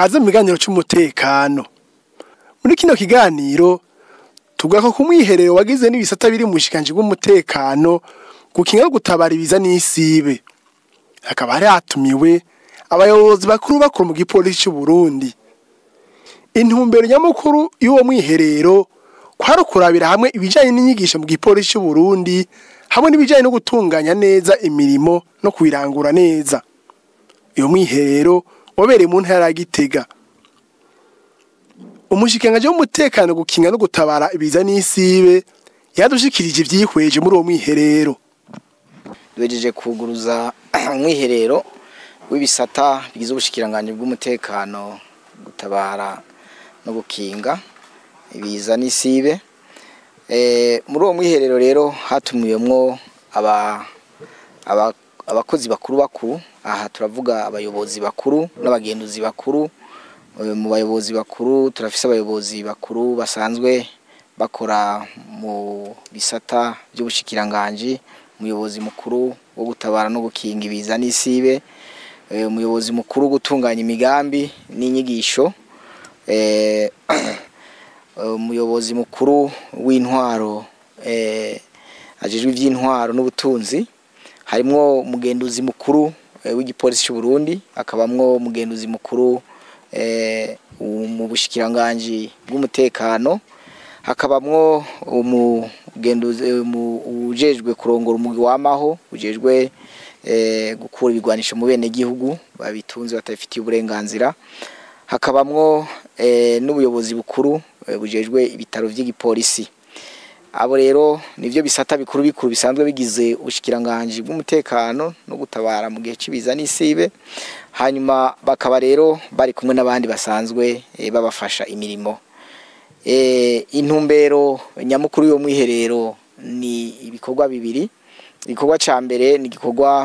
kaze mu kiganiro cy'umutekano muri kino kiganiro tugaruka ku mwiherero wagize n'ibisata biri mu bushikanji bw'umutekano gukinga no gutabara ibiza n'isibe hakaba hari hatumiwe abayobozi bakuru bakuru mu gipolisi cy'u Burundi intumbero nyamukuru y'uwo mwiherero kwari ukurabira hamwe ibijyanye n'inyigisho mu gipolisi cy'u Burundi hamwe n'ibijyanye no gutunganya neza imirimo no kuyirangura neza uyu mwiherero wabereye mu ntara ya Gitega umushikiranganji w'umutekano gukinga no gutabara ibiza n'isibe yadushikirije ivyihweje muri uwo mwiherero duhejeje kuguruza umwiherero w'ibisata bigize ubushikiranganje bw'umutekano gutabara no gukinga ibiza n'isibe Eh, muri uwo mwiherero rero hatumiwemwo aba aba- abakozi bakuru bakuru aha turavuga abayobozi bakuru n'abagenduzi bakuru Eh, mu bayobozi bakuru turafise abayobozi bakuru basanzwe bakora mu bisata by'ubushikiranganji umuyobozi mukuru wo gutabara no gukinga ibiza n'isibe eh, umuyobozi mukuru wo gutunganya imigambi n'inyigisho eh, umuyobozi mukuru w'intwaro eh, ajejwe ivy'intwaro n'ubutunzi harimwo umugenduzi mukuru eh, w'igipolisi cy'u Burundi akabamwo umugenduzi mukuru eh, u- mu bushikiranganji bw'umutekano hakabamwo umugenduzi eh, umu- ujejwe kurongora umugwi wamaho ujejwe eh, gukura ibigwanisho mu bene gihugu babitunze batabifitiye uburenganzira hakabamwo eh, n'ubuyobozi bukuru eh, bujejwe ibitaro vy'igipolisi abo rero nivyo bisata bikuru bikuru bisanzwe bigize ubushikiranganji bw'umutekano no gutabara mu gihe cibiza n'isibe hanyuma bakaba rero bari kumwe n'abandi basanzwe eh, babafasha imirimo eh, intumbero nyamukuru yo mwiherero ni ibikorwa bibiri igikorwa ca mbere ni igikorwa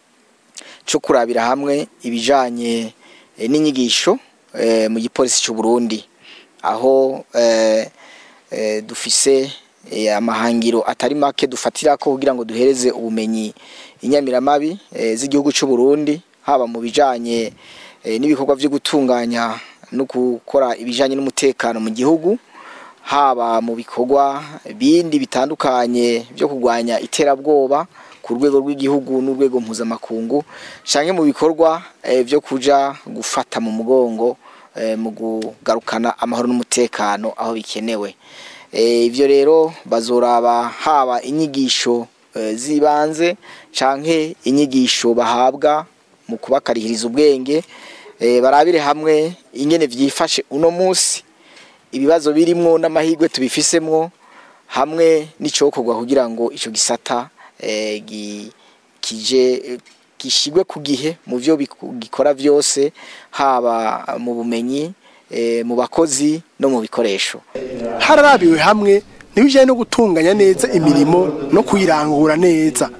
co kurabira hamwe ibijanye eh, n'inyigisho eh, mu gipolisi cy'u Burundi aho eh, eh, dufise eh, amahangiro atari make dufatirako kugira ngo duhereze ubumenyi inyamiramabi eh, z'igihugu cy'u Burundi haba mu bijanye eh, n'ibikorwa vyo gutunganya no gukora ibijanye n'umutekano mu gihugu haba mu bikorwa bindi bitandukanye byo kurwanya iterabwoba ku rwego rw'igihugu n'urwego mpuzamakungu canke mu bikorwa eh, vyo kuja gufata mu mugongo eh, mu kugarukana amahoro n'umutekano aho bikenewe Eh, ivyo rero bazoraba haba inyigisho eh, z'ibanze canke inyigisho bahabwa mu kubakarihiriza ubwenge eh, barabire hamwe ingene vyifashe uno musi ibibazo birimwo n'amahirwe tubifisemwo hamwe n'icokorwa kugira ngo ico gisata eh, gi- kije eh, gishigwe ku gihe mu vyo biku- gikora vyose haba mu bumenyi eh, mu bakozi no mu bikoresho hararabiwe hamwe n'ibijyanye no gutunganya neza imirimo no kuyirangura neza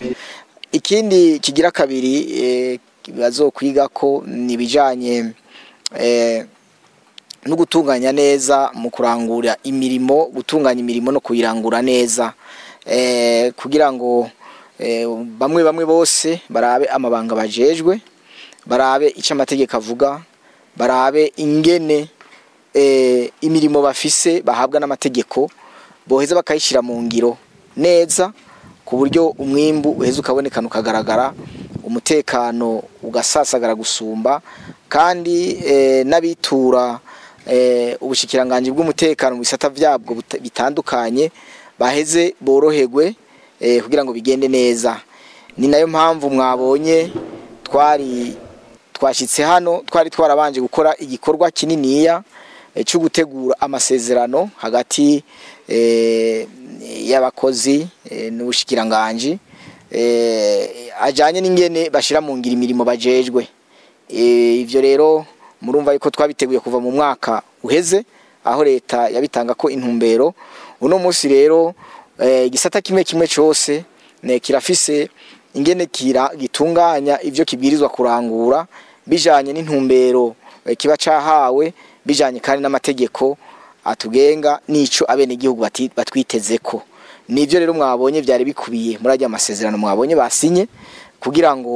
ikindi kigira kabiri eh, bazokwiga ko ni ibijanye eh, no gutunganya neza mu kurangura imirimo gutunganya imirimo no kuyirangura neza eh, kugira ngo eh, bamwe bamwe bose barabe amabanga bajejwe barabe icyo amategeko avuga barabe ingene eh, imirimo bafise bahabwa n'amategeko boheza bakayishyira mu ngiro neza ku buryo umwimbu uheza ukabonekana ukagaragara umutekano ugasasagara gusumba kandi eh, n'abitura eh, ubushikiranganji bw'umutekano mu bisata byabwo buta- bitandukanye baheze boroherwe eh, kugira ngo bigende neza ni nayo mpamvu mwabonye twari twashyitse hano twari twarabanje gukora igikorwa kininiya eh, cyo gutegura amasezerano hagati eh, y'abakozi eh, n'ubushikiranganji eh, ajanye n'ingene bashira mu ngiro imirimo bajejwe Eh, ivyo rero murumva yuko twabiteguye kuva mu mwaka uheze aho leta yabitanga ko intumbero uno munsi rero eh, igisata kimwe kimwe cose ne kirafise ingene kira gitunganya ivyo kibwirizwa kurangura bijanye n'intumbero eh, kiba cahawe bijanye kandi n'amategeko atugenga nico abene gihugu batwitezeko nivyo rero mwabonye vyari bikubiye muri ajya amasezerano mwabonye basinye kugira ngo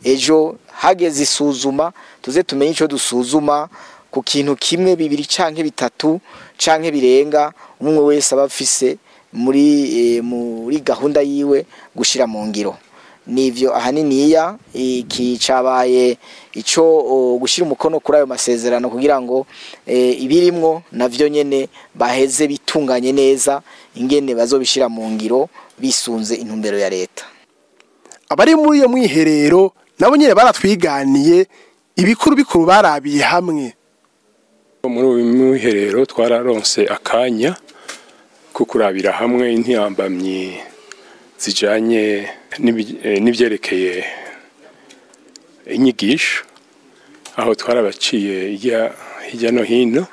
ejo hageze isuzuma tuze tumenye icyo dusuzuma ku kintu kimwe bibiri canke bitatu canke birenga umwe wese aba afise muri eh, muri gahunda yiwe gushira mu ngiro nivyo ahaniniya iki cabaye ico o, gushira umukono kuri ayo masezerano kugira ngo e, ibirimwo navyo nyene baheze bitunganye neza ingene bazobishira mu ngiro bisunze intumbero ya leta abari muri iyo mwiherero nabo nyene baratwiganiye ibikuru bikuru barabiye hamwe muri uyu mwiherero twararonse akanya ko kurabira hamwe intiyambamyi zijanye n'ibi- eh, n'ivyerekeye inyigisho aho twarabaciye hirya hirya no hino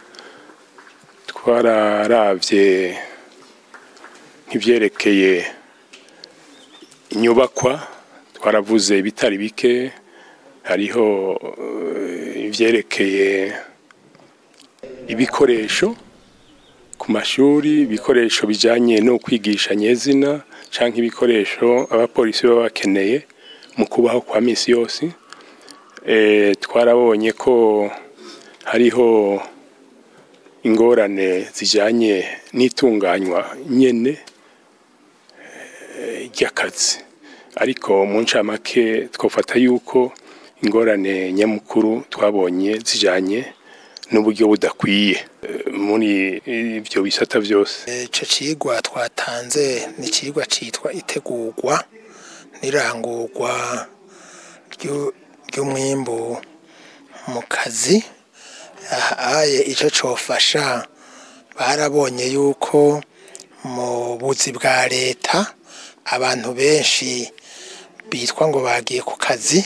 twararavye nk'ivyerekeye inyubakwa twaravuze ibitari bike hariho eh, ivyerekeye ibikoresho ku mashuri ibikoresho bijanye no kwigisha nyezina canke ibikoresho abapolisi baba bakeneye mu kubaho kwa misi yose e, twarabonye ko hariho ingorane zijanye n'itunganywa nyene eh, ry'akazi ariko mu ncamake twofata yuko ingorane nyamukuru twabonye zijanye n'uburyo budakwiye eh, muri ibyo bisata byose icyo kigwa twatanze ni ikigwa cyitwa itegurwa n'irangurwa ry'u- ry'umwimbu mu kazi ahaye icyo cyofasha barabonye yuko mu buzi bwa leta abantu benshi bitwa ngo bagiye ku kazi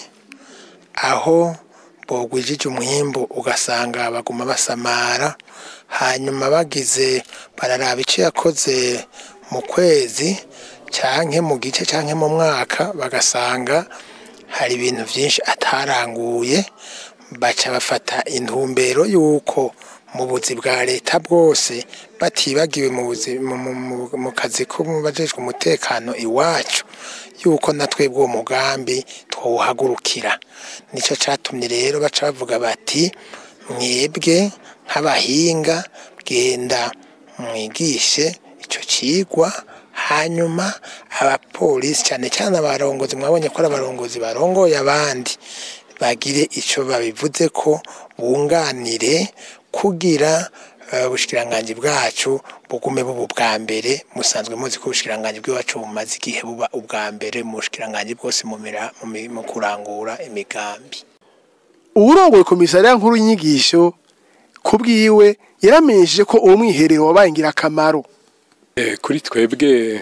aho bogwijije umwimbu ugasanga baguma basamara hanyuma bagize bararaba icyo yakoze mu kwezi canke mu gice canke mu mwaka bagasanga hari ibintu byinshi ataranguye baca bafata intumbero y'uko mu buzi bwa leta bwose batibagiwe mu buzi mu- mu- mu- mu kazi ko mu bajejwe umutekano iwacu yuko natwe bw'uwo mugambi twawuhagurukira nicyo catumye rero baca bavuga bati mwebwe nk'abahinga genda mwigishe icyo kigwa hanyuma abapolisi cyane cyane abarongozi mwabonye ko ari abarongozi barongoye abandi bagire icyo babivuze ko bunganire kugira eh, ubushikiranganji bwacu bugume buba ubwa mbere musanzwe muzi ko ubushikiranganji bw'iwacu bumaze igihe buba ubwa mbere mu bushikiranganji bwose mu mira- mu mi- mu kurangura imigambi uwurongoye komisariya nkuru y'inyigisho ku bwiwe yaramenyesheje ko uwo mwiherero wabaye ingirakamaro Eh, kuri twebwe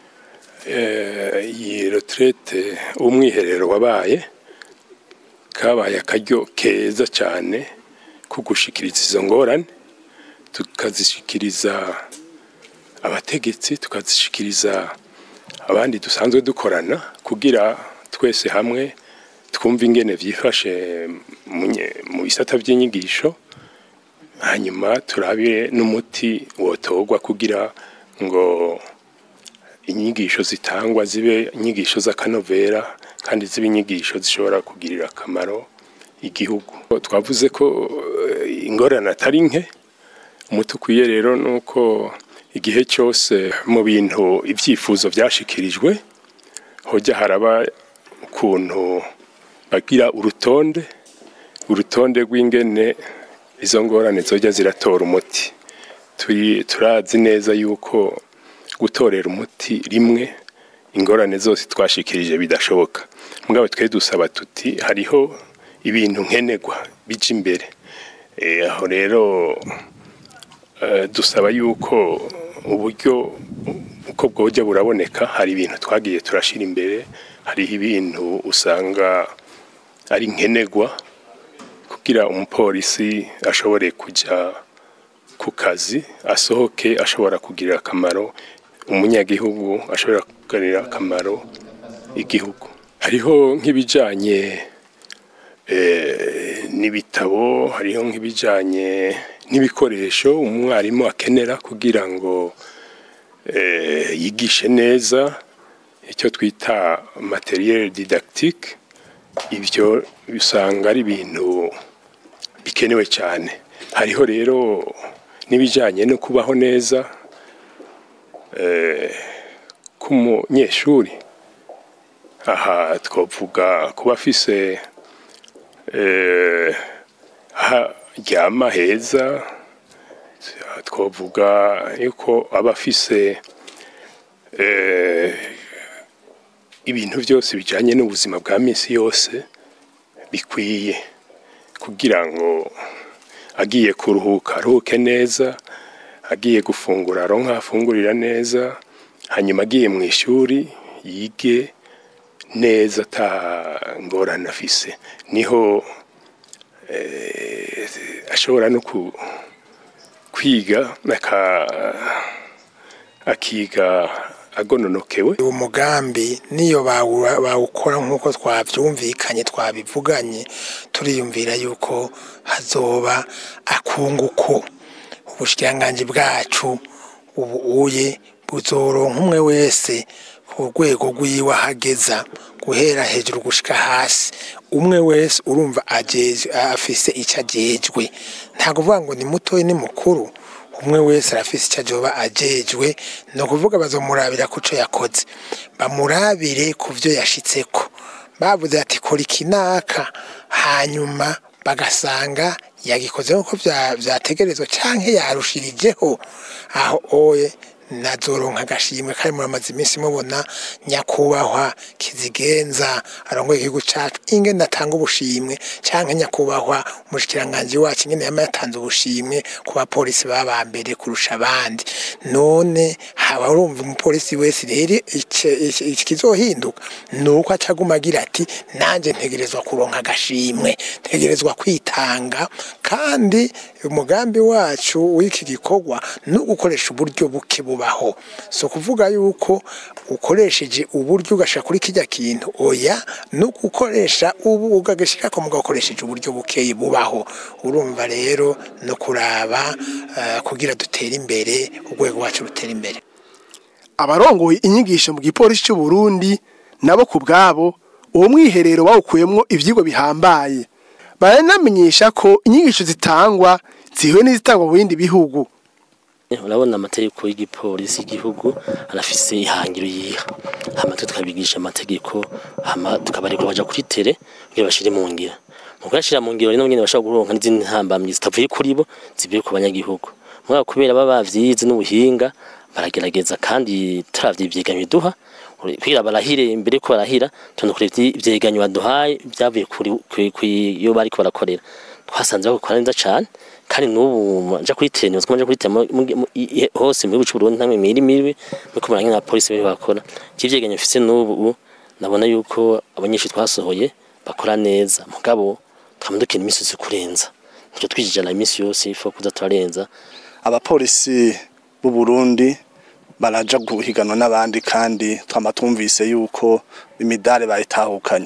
eh, iyi retraite umwiherero wabaye kabaye akaryo keza cyane ko gushikiriza izo ngorane tukazishikiriza abategetsi tukazishikiriza abandi dusanzwe dukorana kugira twese hamwe twumve ingene vyifashe mu nye- mu bisata by'inyigisho hanyuma turabire n'umuti wotorwa kugira ngo inyigisho zitangwa zibe inyigisho z'akanovera kandi zibe inyigisho zishobora kugirira akamaro igihugu twavuze ko eh, ingorane atari nke umuti ukwiye rero ni uko igihe cyose mu bintu ibyifuzo byashikirijwe hojya haraba ukuntu bagira urutonde urutonde rw'ingene izo ngorane zojya ziratora umuti turi turazi neza yuko gutorera umuti rimwe ingorane zose twashikirije bidashoboka mugabo twe dusaba tuti hariho ibintu nkenerwa bija imbere Eh, aho rero eh, dusaba yuko uburyo uko bwoja buraboneka hari ibintu twagiye turashira imbere hariho ibintu usanga ari nkenerwa kugira umupolisi ashobore kujya ku kazi asohoke ashobora kugirira akamaro umunyagihugu ashobora kugirira akamaro igihugu hariho nk'ibijyanye eh, n'ibitabo hariho nk'ibijyanye n'ibikoresho umwarimu akenera kugira ngo eh, yigishe neza icyo twita materiel didactique ibyo usanga ari ibintu bikenewe cyane hariho rero n'ibijyanye no kubaho neza eh, k'umunyeshuri aha twavuga kuba afise eh, haryama heza twavuga yuko aba afise eh, ibintu byose bijyanye n'ubuzima bwa minsi yose bikwiye kugira ngo agiye kuruhuka aruhuke neza agiye gufungura aronka afungurira neza hanyuma agiye mu ishuri yige neza ata ngorane afise niho eh, ashobora no ku- kwiga aka- akiga agononokewe uwo mugambi niyo bawu- bawukora nk'uko twabyumvikanye twabivuganye turiyumvira yuko hazoba akunguko ubushikiranganji bwacu ubu uye buzoronka umwe wese ku rwego rw'iwe ahageza guhera hejuru gushika hasi umwe wese urumva ajeje afise icyo ajejwe nta kuvuga ngo ni mutoya ni mukuru umwe wese arafise icyo ajoba ajejwe ni ukuvuga bazomurabira ku cyo yakoze bamurabire ku byo yashitseko bavuze ati kora ikinaka hanyuma bagasanga yagikoze nk'uko bya- vyategerezwa canke yarushirijeho aho oye nazoronka agashimwe kari muramaze iminsi mubona nyakubahwa kizigenza arongoye igihugu cacu ingene atanga ubushimwe canke nyakubahwa umushikiranganji wacu ingene yama yatanze ubushimwe ku bapolisi baba mbere kurusha abandi none haba urumva umupolisi wese rero ice- ice- ikizohinduka nuko acaguma agira ati nanje ntegerezwa kuronka agashimwe ntegerezwa kwitanga kandi umugambi wacu w'iki gikorwa ni ugukoresha uburyo buke bubaho si ukuvuga yuko ukoresheje uburyo ugashaka kuri kijya kintu oya ni ugukoresha ubu ugagashyirako mugakoresheje uburyo bukeye bubaho urumva rero no kuraba eh, kugira dutere imbere urwego wacu rutera imbere abarongoye inyigisho mu gipolisi cy'u Burundi nabo ku bwabo uwo mwiherero bawukuyemo ivyigwa bihambaye baranamenyesha ko inyigisho zitangwa zihuye n'izitangwa mu bindi bihugu urabona amategeko y'igipolisi y'igihugu arafise ihangiro yiha hama twe tukabigisha amategeko hama tukabareka baja kuri tere kugira bashire mu ngiro mu kuyashira mu ngiro rero nyene bashobora kuronka n'izindi ntambamyi zitavuye kuri bo zivuye ku banyagihugu mugabo kubera baba bavyize n'ubuhinga baragerageza kandi turavye ivyegeranyo biduha kugira barahire imbere ko barahira tunda kure ivyegeranyo baduhaye byavuye kuri kuri- kuri- iyo bariko barakorera twasanze bakora neza cane kandi n'ubu nja kuri tene uziko nja kuri tene mu- mu- mu- i- i- hose mu gihugu c'u Burundi ntamwe miri mibi nuko murangana na polisi bari bakora ivyegeranyo mfise n'ubu nabona yuko abanyeshuri twasohoye bakora neza mugabo twamudukira imisi yose kurenza nicyo twijijana imisi yose ifo kuza turarenza abapolisi b'u Burundi baraja guhiganwa n'abandi kandi twama twumvise yuko imidari bayitahukanye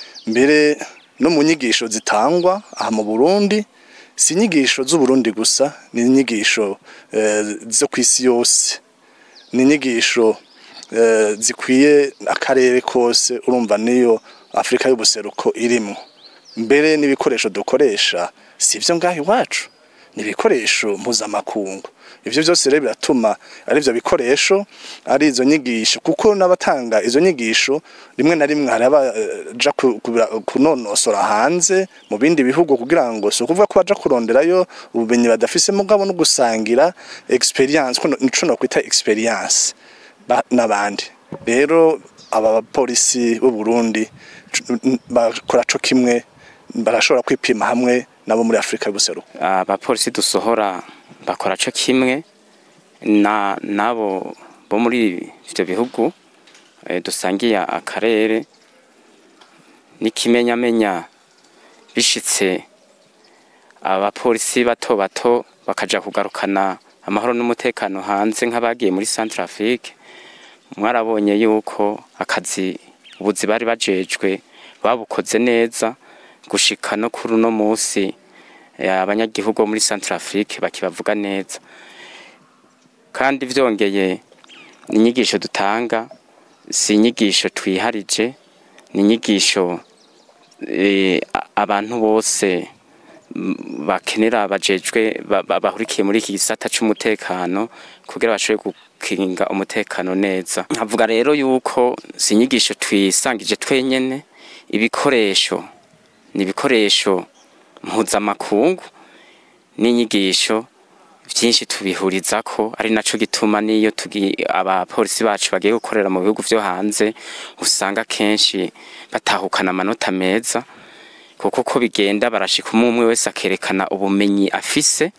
mbere no mu nyigisho zitangwa aha mu Burundi si inyigisho z'u Burundi gusa ni inyigisho eh, zo kw'isi yose ni inyigisho eh, zikwiye akarere kose urumva niyo Afrika y'ubuseruko irimo mbere n'ibikoresho dukoresha si ivyo ngaho iwacu ni ibikoresho mpuzamakungu ivyo byose rero biratuma ari ivyo bikoresho ari izo nyigisho kuko n'abatanga izo nyigisho rimwe na rimwe hari abaja ku- kubira- kunonosora hanze mu bindi bihugu kugira ngo si ukuvuga ko baja kuronderayo ubumenyi badafise mugabo no gusangira experience kuno- nico nokwita experience ba- n'abandi rero aba bapolisi b'u Burundi c- n- bakora co kimwe barashobora kwipima hamwe nabo muri Afrika y'ubuseruko abapolisi dusohora bakora co kimwe na nabo bo muri ivyo bihugu eh, dusangiye akarere n'ikimenyamenya bishitse abapolisi bato bato bakaja kugarukana amahoro n'umutekano hanze nk'abagiye muri Central Afrique mwarabonye yuko akazi ubuzi bari bajejwe babukoze neza gushika no kuri uno musi eh, abanyagihugu bo muri Central Afrique bakibavuga neza kandi vyongeye inyigisho dutanga si inyigisho twiharije ni inyigisho eh, a- abantu bose mm, bakenera bajejwe ba- ba- bahurikiye muri iki gisata c'umutekano kugira bashobore gukinga umutekano neza nkavuga rero yuko si inyigisho twisangije twenyene ibikoresho ni ibikoresho mpuzamakungu n'inyigisho byinshi tubihuriza ko ari naco gituma niyo tugi abapolisi bacu bagiye gukorera mu bihugu vyo hanze usanga kenshi batahukana amanota meza kuko uko bigenda barashika umwe umwe wese akerekana ubumenyi afise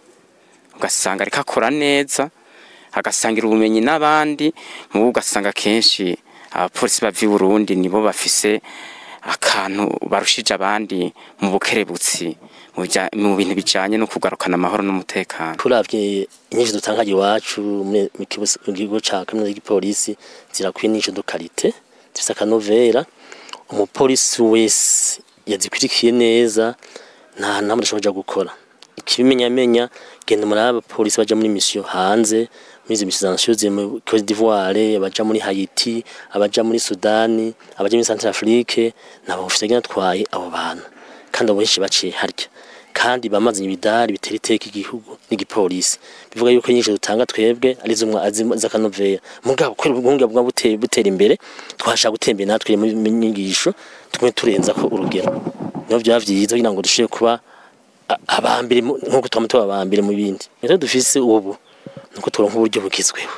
ugasanga ariko akora neza agasangira ubumenyi n'abandi mubo ugasanga kenshi abapolisi bava i Burundi nibo bafise akantu barushije abandi mu bukerebutsi mu bija- mu bintu bijanye no kugarukana amahoro n'umutekano turavye inyinshi dutanga iwacu muri- mu kigo mu kigo ca kaminuza y'igipolisi zirakwiye n'ico dukarite zifise akanovera umupolisi wese yazikurikiye neza nta namwe adashobora kuja gukora ikibimenyamenya genda muri abapolisi baja muri misiyo hanze muri izo misiyo zansiyo mu Cote d'Ivoire abaja muri Haiti abaja muri Sudani abaja muri Central Afrique nabo bafise atwaye abo bantu kandi abo benshi baciye harya kandi bamazanye ibidari bitera iteka igihugu n'igipolisi bivuga yuko nyinshi dutanga twebwe ari zo z'akanovera mugabo kwera ubwunge bwa butera butera imbere twashaka gutembera natwe mu nyigisho tugume turenza ko urugero niyo byaba byiza kugira ngo dushobore kuba a- abambere mu- nk'uko twama tuba abambere mu bindi rero dufise ubu nuko turonka uburyo bugezweho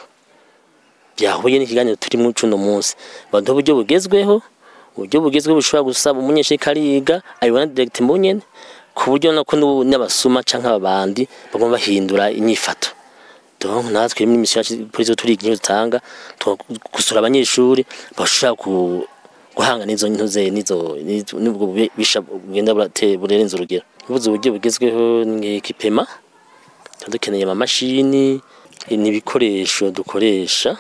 byahuye n'ikiganiro turi mu cuno munsi baduha uburyo bugezweho uburyo bugezweho bushobora gusaba umunyeshuri kariga abibona direct mu nyene ku buryo nako n'ubu n'abasuma canke ababandi bagomba bahindura inyifato donc natwe muri misiyo yacu polisi turiga inyo dutanga gusura abanyeshuri bashobora ku guhanga n'izo ntuze n'izo n'izo- n'ubwo bisha bugenda burate- burenze urugero ubuze uburyo bugezweho nk'ikipema tuba dukeneye amamashini n'ibikoresho dukoresha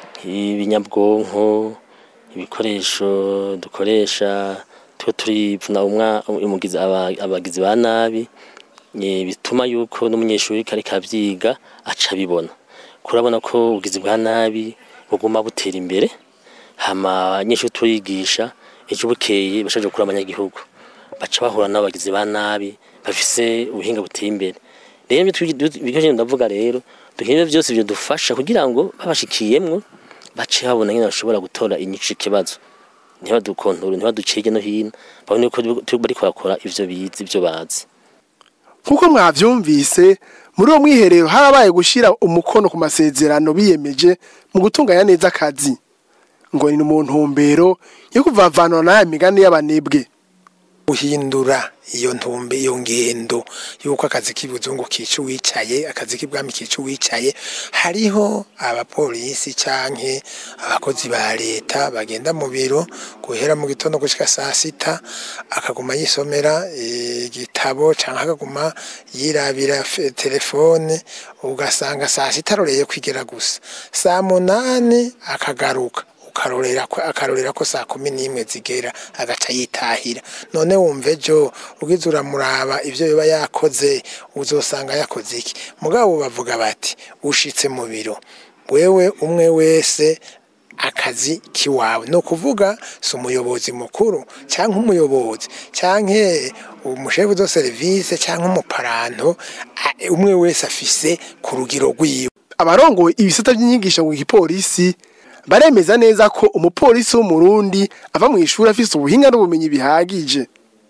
ibinyabwonko ibikoresho dukoresha tuba turipfuna umwa umugizi aba- abagizi ba nabi eh, bituma yuko n'umunyeshuri kari kavyiga aca bibona kurabona ko ubugizi bwa nabi buguma butera imbere hama abanyeshuri turigisha ejo bukeye bashaje kuri abanyagihugu baca bahura n'abagizi ba nabi bafise ubuhinga buteye imbere rero ibyo twi- du- ibikoresho ndavuga rero dukeneye byose byo dufasha kugira ngo babashikiyemwo bace babona nyine bashobora gutora inyishu ikibazo ntibadukontorore ntibaducege no hino babone ko turi bariko bakora ivyo bizi ivyo bazi nk'uko mwavyumvise muri uwo mwiherero harabaye gushira umukono ku masezerano biyemeje mu gutunganya neza akazi ngo ni mu ntumbero yo kuvavanura n'aya migani y'abanebwe guhindura iyo ntumbe iyo ngendo yuko akazi k'ibuzungu kica uwicaye akazi k'ibwami kica uwicaye hariho abapolisi canke abakozi ba leta bagenda mu biro guhera mu gitondo gushika saa sita akaguma yisomera igitabo canke akaguma yirabira fe- telefone ugasanga saa sita aroreye kwigera gusa saa munani akagaruka ukarorera ko akarorera ko saa kumi n'imwe zigera agaca yitahira none wumva ejo ugize uramuraba ivyo biba yakoze uzosanga yakoze iki mugabo bavuga bati ushitse mu biro wewe umwe wese akazi kiwawe ni ukuvuga si umuyobozi mukuru cyangwa umuyobozi cyangwa umushefu do serivisi cyangwa umuparanto a- umwe wese afise ku rugero rwiwe abarongoye ibisata by'inyigisho mu gipolisi baremeza neza ko umupolisi w'umurundi ava mu ishuri afise ubuhinga n'ubumenyi bihagije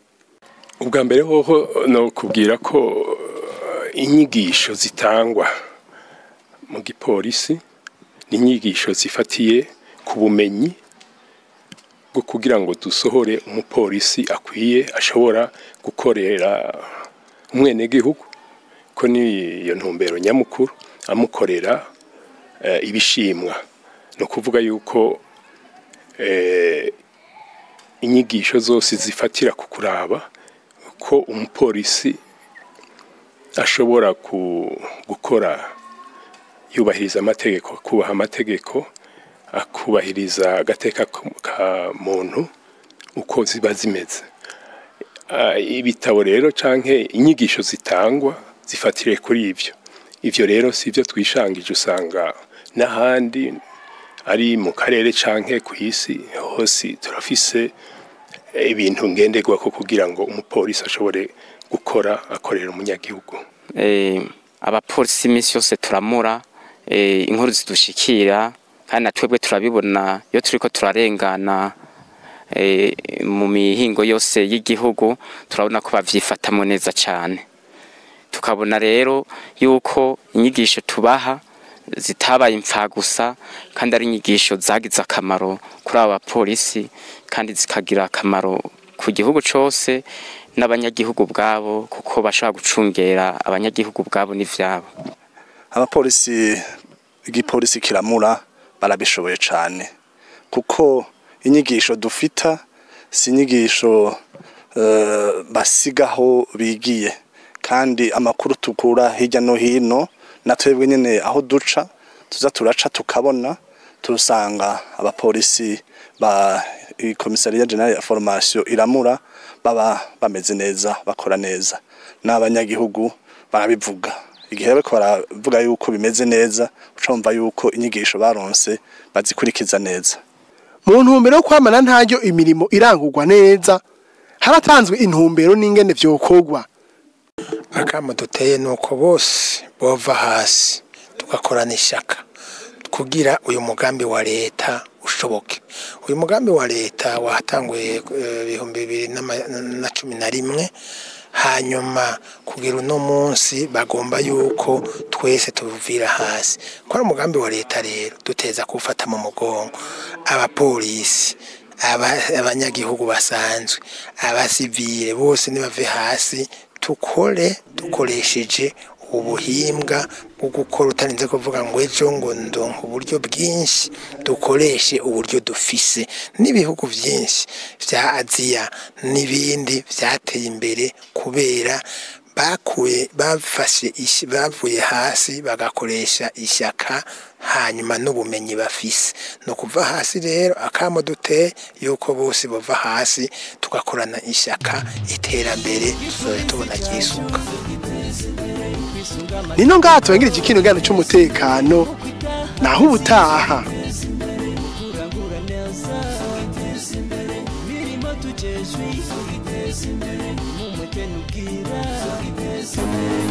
ubwa mbere hoho no kubwira ko eh, inyigisho zitangwa mu gipolisi ni inyigisho zifatiye ku bumenyi bwo kugira ngo dusohore umupolisi akwiye ashobora gukorera umwenegihugu ko ni iyo ntumbero nyamukuru amukorera eh, ibishimwa ni ukuvuga yuko eh, inyigisho zose zifatira ku kuraba ko umupolisi ashobora ku- gukora yubahiriza amategeko kubaha amategeko akubahiriza agateka k- ka muntu uko ziba zimeze Ah, ibitabo rero canke inyigisho zitangwa zifatire kuri ivyo ivyo rero si byo twishangije usanga n'ahandi ari mu karere canke ku isi hose turafise ibintu ngenderwako kugira ngo umupolisi ashobore gukora akorera umunyagihugu eh, abapolisi iminsi yose turamura eh, inkuru zidushikira kandi na twebwe turabibona iyo turiko turarengana eh, mu mihingo yose y'igihugu turabona ko bavyifatamo neza cane tukabona rero yuko inyigisho tubaha zitabaye impfagusa kandi ari inyigisho zagize akamaro kuri aba bapolisi kandi zikagira akamaro ku gihugu cose n'abanyagihugu bwabo kuko bashobora gucungera abanyagihugu bwabo n'ivyabo abapolisi igipolisi kiramura barabishoboye cyane kuko inyigisho dufita si inyigisho eh, basigaho bigiye kandi amakuru tukura hirya no hino na twebwe nyine aho duca tuza turaca tukabona turusanga abapolisi ba komisariya generale ya formation iramura baba bameze neza bakora neza n'abanyagihugu barabivuga igihe bariko baravuga yuko bimeze neza ucumva yuko inyigisho baronse bazikurikiza neza mu ntumbero yo kwamana ntaryo imirimo irangurwa neza haratanzwe intumbero n'ingene vyokorwa akamo duteye ni uko bose bova hasi tugakorana ishyaka kugira uyu mugambi wa leta ushoboke uyu mugambi wa leta watanguye eh, ibihumbi bibiri n'ama- na cumi na rimwe hanyuma kugira uno munsi bagomba yuko twese tuvira hasi ko ari umugambi wa leta rero duteza kuwufata mu mugongo abapolisi aba- abanyagihugu basanzwe abasivile bose nibave hasi tukore dukoresheje ubuhimbwa bwo gukora utarinze kuvuga ngo ejo ngo ndonka uburyo bwinshi dukoreshe uburyo dufise n'ibihugu byinshi bya aziya n'ibindi byateye imbere kubera bakuye bafashe ish- bavuye hasi bagakoresha ishyaka hanyuma n'ubumenyi bafise ni ukuva hasi rero akamo duteye yuko bose bava hasi tugakorana ishyaka iterambere tuzajya tubona ryisuka nino ngaha tubagira iki kintu gano c'umutekano naho ubutaha imirimo tujejwe mu mutwe n'ubwira